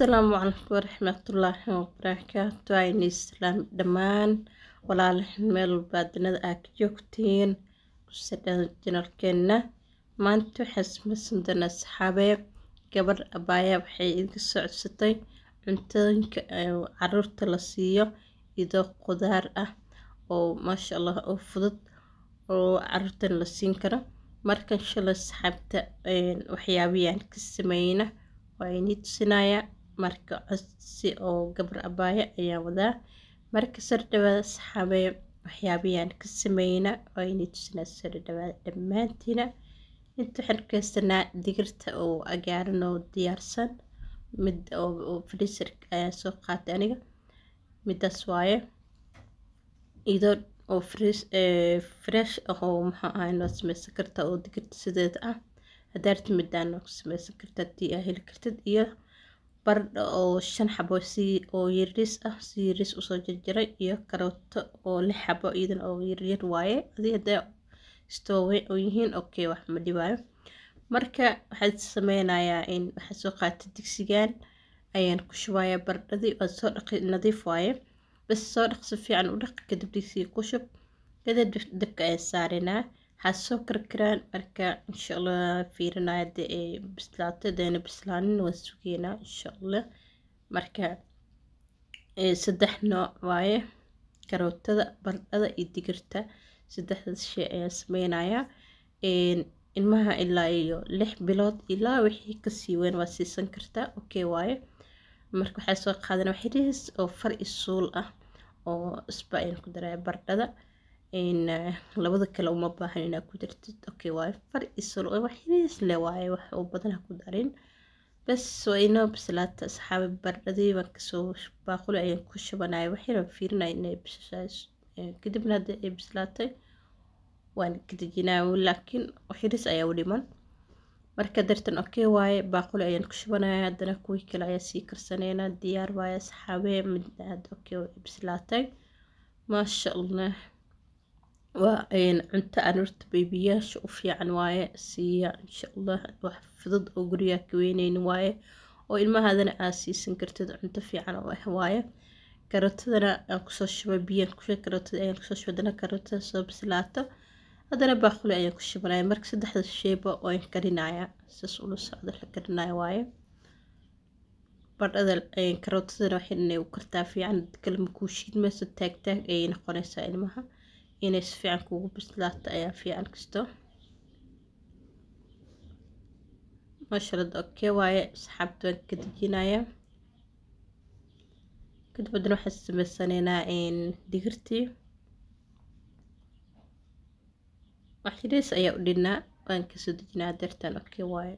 asalaamu calaykum waraxmatullaahi wabarakaatu ayni islaam dhammaan walaalahan meel walba adduunyada aa ka joogtiin kusadhaan janalkeena maanta waxaan samaysan doonaa asxaabee gabadh abaaya waxay idinka socodsatay cuntooyinka caruurta la siiyo idoo qudaar ah oo maasha allah oo fudud oo caruurtan la siin karo markan shalay asxaabta waxyaabiyaan ka sameyna waa inii tusinayaa marka codsi oo gabar abaaya ayaa wadaa marka sar dhawaada asxaabee waxyaabiyaan ka sameyna waa inii tusinaa sar dhawaada dhammaantiina inta waxaan arkeysanaa digirta oo agaaran oo diyaarsan mid oo freezer ayaa soo qaatay aniga midaas waaye idoo oo fresh ah oo maxaa ahay noo sameysan kartaa oo digirta sideeda ah hadaarta midaan ku sameysan kartaa haddii aa heli kartid iyo bardha oo shan xabo si oo yariis ah si yariis usoo jarjaray iyo karooto oo lix xabo iyadan oo yaryar waaye adii haddaa istoowe oo yihiin okay wax ma dhibaayo marka waxaad sameynayaa in waxaa soo qaatay digsigan ayaan ku shubayaa bardhadii waa soo dhaqi nadiif waaye bas soo dhaq si fiican u dhaq kadib digsiga ku shub kadib dabka ayaan saarinaa waxaa soo karkaraan marka insha allah fiirinaya hadii ay bislaato hadeena bislaanin waan sugeynaa insha allah marka saddex nooc waaye karootada bardhada iyo digirta saddexdaas shay ayaan sameynayaa ilmaha ilaa iyo lix bilood ilaa wixii kasii weyn waa siisan kartaa okay waaye marka waxaa soo qaadana waxyariis oo far iyo suul ah oo isba ayaan ku daraya bardhada labada kale uma baahan inaad ku dartid okay waaye far iyo suul waxyariis le waaye wax oo badan ha ku darin bas waa inoo bislaata asxaabi bardhadii baan kasoo baaquli ayaan ku shubanaya waxyara fiirinaya inay bisashaas kadibna haddii ay bislaatay waan ka dejinaa laakiin waxyariis ayaa u dhiman marka dartan okay waaye baaquli ayaan ku shubanaya haddana kuwii kale ayaa sii karsaneynaa diyaar waaye asxaabee mid aad okay bislaatay maasha allah waa cunto caruurta beebiyaasha u fiican waaye siiya insha allah wax fudud oo gurigaa ka weyneynin waaye oo ilmahaadana aad siisan kartid cunto fiican oo ah waaye karootadana aan kusoo shubay biyaan kushay karootada ayaan kusoo shubay haddana karootada soo bislaato haddana baaquli ayaan ku shubanaya marka saddexda sheyba waan karinayaa saas ula socda la karinaya waaye bardhada karootadana waxay inay u kartaa fiican kale makuu shiidmayso taag taag ayay noqonaysaa ilmaha inay si fiican kugu bislaato ayaa fiican kasto maashalada okay waaye asxaabta waan ka dejinayaa kadib haddana waxaan sameysanaynaa digirtii waxyariis ayaa u dhinnaa waan kasoo dejinaa deertan okay waaye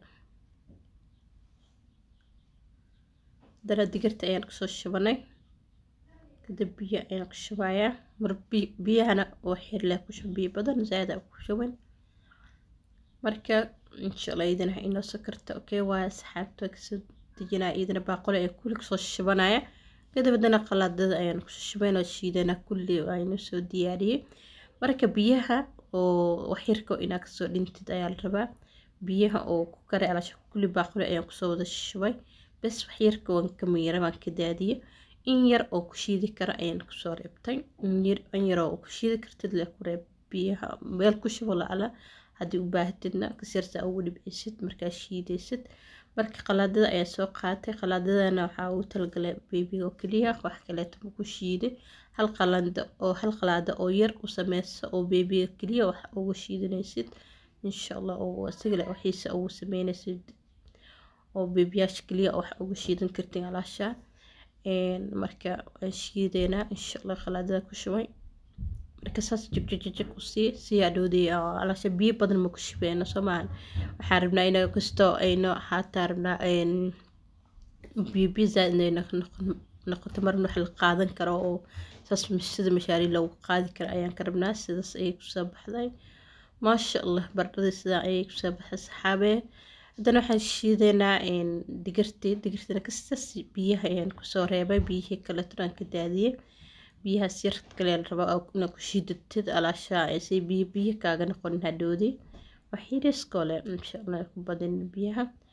haddana digirta ayaan kusoo shubanay kadib biyo ayaan ku shubayaa mar biyahana oo xirleh ku shub biyo badan zaada ku shuban marka insha allah idina inoo sokarta okay waaye asxaabta kasoo dejinaa idina baaqole ayaan kulli kusoo shubanaya kadib haddana qalaadada ayaan kusoo shubayn oo shiidana kulli aynu soo diyaariyey marka biyaha oo waxyarka inaad kasoo dhintid ayaa la rabaa biyaha oo ku karay alaasha kulli baaquli ayaan kusoo wada shubay bas waxyarka waan ka miira waan ka daadiyey in yar oo ku shiidi kara ayaan kusoo reebtay in yar oo ku shiidi kartid le ku reeb biyaha meel ku shubo lacala haddii u baahatidna kasirta ugu dhibcisid markaa shiidaysid marka qalaadada ayaa soo qaatay qalaadadana waxaa ugu talagalay beebiga oo keliya wax kaleeto ma ku shiiday hal qalanda oo hal qalaada oo yar u sameysa oo beebiga keliya wax ugu shiidanaysid insha allah oo asigale waxiisa ugu sameynaysid oo beebiyaasha keliya wax ugu shiidan kartin alaasha marka waan shiideynaa insha allah qalaadada ku shubay marka saas jagjajajag u sii sii adhoodii alaasha biyo badan ma ku shubeyno soo maahan waxaan rabnaa ina kastoo ayno xaataa rabnaa biyo biyo zaaid inay noqoto marna wax la qaadan karo oo saas sida mashaari loogu qaadi karo ayaan ka rabnaa sidaas ayay kusoo baxday maasha allah bardhadii sidaa ayay kusoo baxday saxaabee haddana waxaan shiideynaa digirtii digirtina kastaas biyaha ayaan kusoo reebay biyihii kaleeto aan ka daadiyey biyahaas yar kale la rabaa inaad ku shiidatid alaashaa say biyo biyo kaaga noqonin hadhoodii waxyariiskoo leh insha allah ku badin biyaha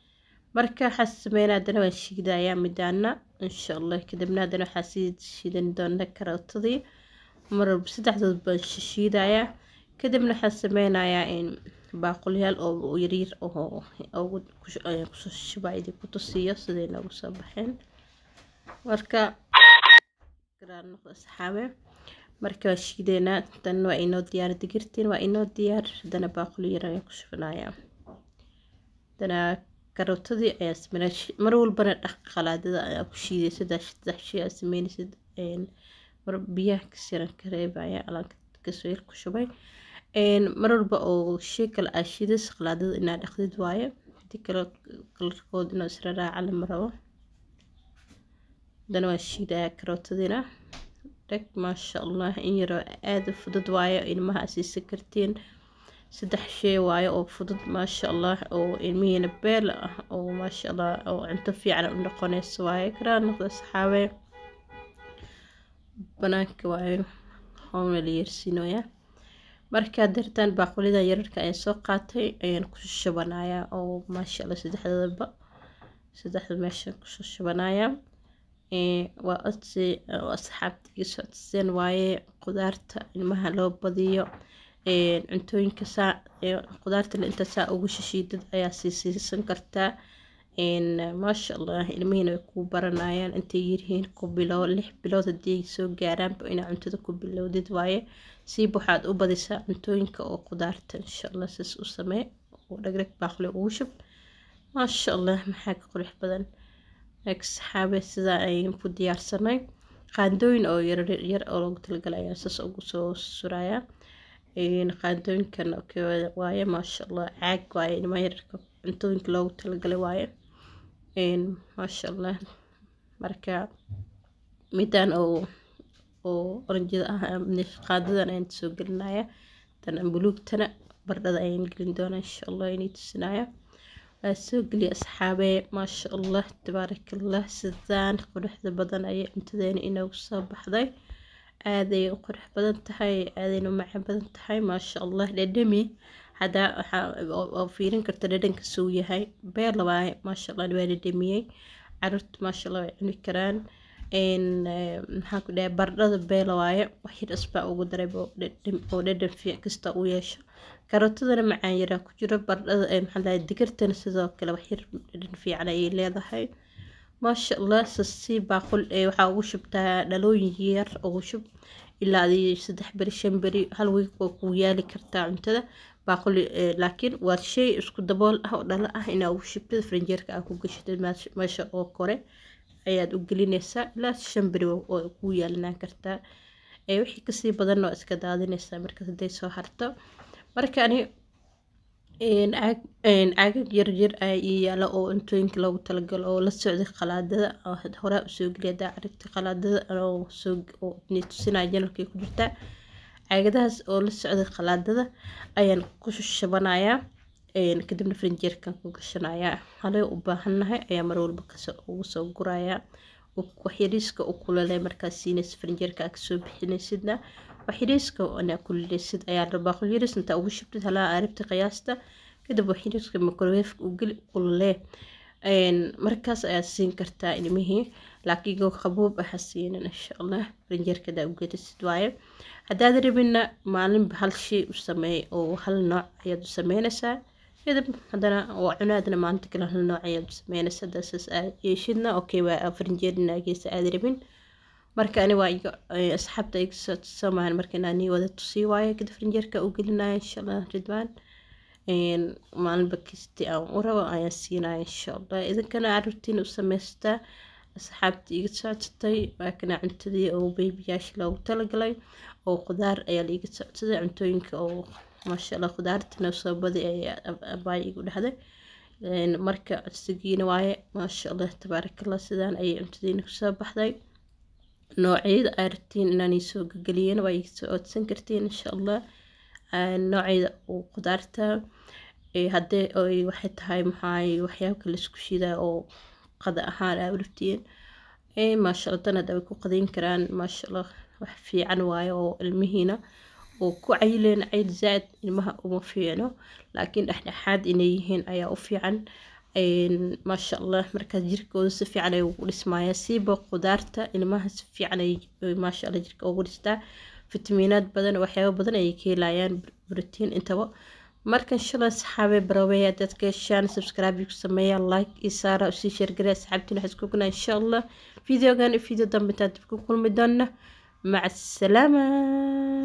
marka waxaa sameynaa haddana waan shiidayaa midaana insha allah kadibna haddana waxaa sii shiidan doona karootadii mar walba saddexdood baan shiidayaa kadibna waxaa sameynayaa in baaqulyaal oo yaryar oo kusoo shubaa idin ku tusiyo siday noogu soo baxeen marka asxaabe marka waa shiideynaa dan waa inoo diyaar digirtiin waa inoo diyaar haddana baaquli yar ayaan ku shubanayaa haddana karootadii ayaa sameynaa mar walbana dhaq qalaadada ayaa ku shiiday saddex saddex shay aa sameynaysid mar biyaha kasiran ka reebaya alaanka kasoo yar ku shubay mar walba oo shay kale aa shiidas qalaadada inaa dhaqdid waaye hadii kale kalarkood inuu isra raaca lama rabo haddana waa shiidayaa karootadiina dheg maasha allah in yaroo aada u fudud waaye ilmaha asiisa kartiin saddex shay waaye oo fudud maasha allah oo ilmihiina beel ah oo maasha allah oo cunto fiican u noqonayso waaye karaa noqda saxaabe banaanka waaye howna la yeersiinoyaa markaa dartaan baaqulidan yararka ayaan soo qaatay ayaan ku shubanayaa oo maasha allah saddexdadaba saddexda meesha kusoo shubanayaa waa codsi asxaabta iga soo codseen waaye qudaarta ilmaha loo badiyo cuntooyinka saa qudaartana inta saa ugu shishiidad ayaa sii siisan kartaa maasha allah ilmihiina way kuu baranayaan intay yirhiin ku bilow lix bilood haddii soo gaaraanba inaa cuntada ku bilowdid waaye siib waxaad u badisaa cuntooyinka oo qudaarta insha allah sias u samee oo dhagdhag baaqli ugu shub maasha allah maxaa ka qurux badan saxaabe sidaa ayaan ku diyaarsanay qaandooyin oo yaryar oo loogu talagalay ayaa saas ugu soo surayaa qaandooyinkan waaye maasha allah caag waaye ilma yararka cuntooyinka loogu talagalay waaye maasha allah marka midaan oo oo oranjada ah qaadadan ayaan soo gelinaya tan buluugtana bardhada ayaan gelin doonaa insha allah inay tusinaya waa soo geliya asxaabee maasha allah tabaarakallah sidaan quruxda badan ayay cuntadeena inoogu soo baxday aaday u qurux badan tahay aadayna u macaan badan tahay maasha allah dhadhami hadaa waxaa fiirin karta dhadhanka suu yahay beer labaaye maasha allah waa dhadhamiyey caruurta maasha allah way cuni karaan maxaa ku dhahay bardhada beela waaye wax yar isbaa ugu daray oo dhadhan fiic kasta u yeesho karootadana macaan yaraa ku jiro bardhada maxaa dhahay digirtana sidoo kale wax yar dhadhan fiican ayay leedahay maasha allah sasi baaqul waxaa ugu shubtaa dhalooyin yar ugu shub ilaa adii saddex beri shan beri hal wiig oo kuu yaali kartaa cuntada baaquli laakiin waa shay isku dabool ah oo dhalo ah inaa ugu shubtid farinjeerka aa ku gashatid meesha oo kore ayaad u gelinaysaa ilaa shan beri oo kuu yaalinaan kartaa wixii kasii badan oo iska daadinaysaa markaas hadday soo harto marka ani caagag yaryar ayaa ii yaala oo cuntooyinka loogu talagalo oo la socday qalaadada horaa usoo geliya hadaa aragti qalaadada oo tusinaya janalkay ku jirtaa caagadahaas oo la socday qalaadada ayaan ku shabanayaa kadibna farinjeerkan ku gashanayaa halee u baahannahay ayaa mar walba ugu soo gurayaa waxyariiska u kulale markaas siinaysa farinjeerka aa kasoo bixinaysidna waxyariiska anaa kululeysid ayaa rabaa qulyariis intaa ugu shubtid halaa arabta qiyaasta kadib waxyariiska microweefka u geli kululee markaas ayaa siin kartaa ilmihii laakiin goo qaboob aha siinin insha allah farinjeerkadaa u gelisid waaye haddaad rabina maalinba hal shay u sameey oo hal nooc ayaad u sameynaysaa kadib haddana waa cunaadna maalinta kale hal nooc ayaad u sameynaysaa dasaas aad yeeshidna okay waa farinjeerina geesa aad rabin marka ani waa iga asxaabta iga soo tusamaan marka inaan nii wada tusii waayo kadib farinjeerka u gelinaya insha allah ridwaan maalinba kisti aan u rabo ayaan siinaya insha allah idinkana caruurtiina u samaystaa asxaabta iga socodsatay waa kana cuntadii oo beybiyaasha loogu talagalay oo qudaar ayaa laiga socodsaday cuntooyinka oo maasha allah qudaartana soo badi ayaa abaay igu dhahday marka codsigiina waaye maasha allah tabaarakallah sidaan ayay cuntadiina kusoo baxday noocyada aa rabtiin inaan iisoo gageliyeen waa iga soo codsan kartiin insha allah noocyada oo qudaarta haddee oy waxay tahay maxaay waxyaabka laisku shidaa oo qada ahaan aa urabtiin maasha allah tan hadda way ku qadayn karaan maasha allah wax fiican waaye oo ilmihiina oo ku cayileen cayl zaad ilmaha uma fiicno laakiin dhexdhexaad inay yihiin ayaa u fiican maasha allah markaas jirkooda si fiican ay ugu dhismayaa siiba qudaarta ilmaha si fiican ay maasha allah jirka ugu dhistaa fitamiinaad badan waxyaabo badan ayay ka helayaan brotiin intaba markan shalay saxaabe barawey haddaad ka heshaan subscribe ku sameeya like iyo saara usii sheergaray asxaabtiin waxaa isku gunaa insha allah videogan iyo video dambe intaan dib ku kulmi doona maca asalaama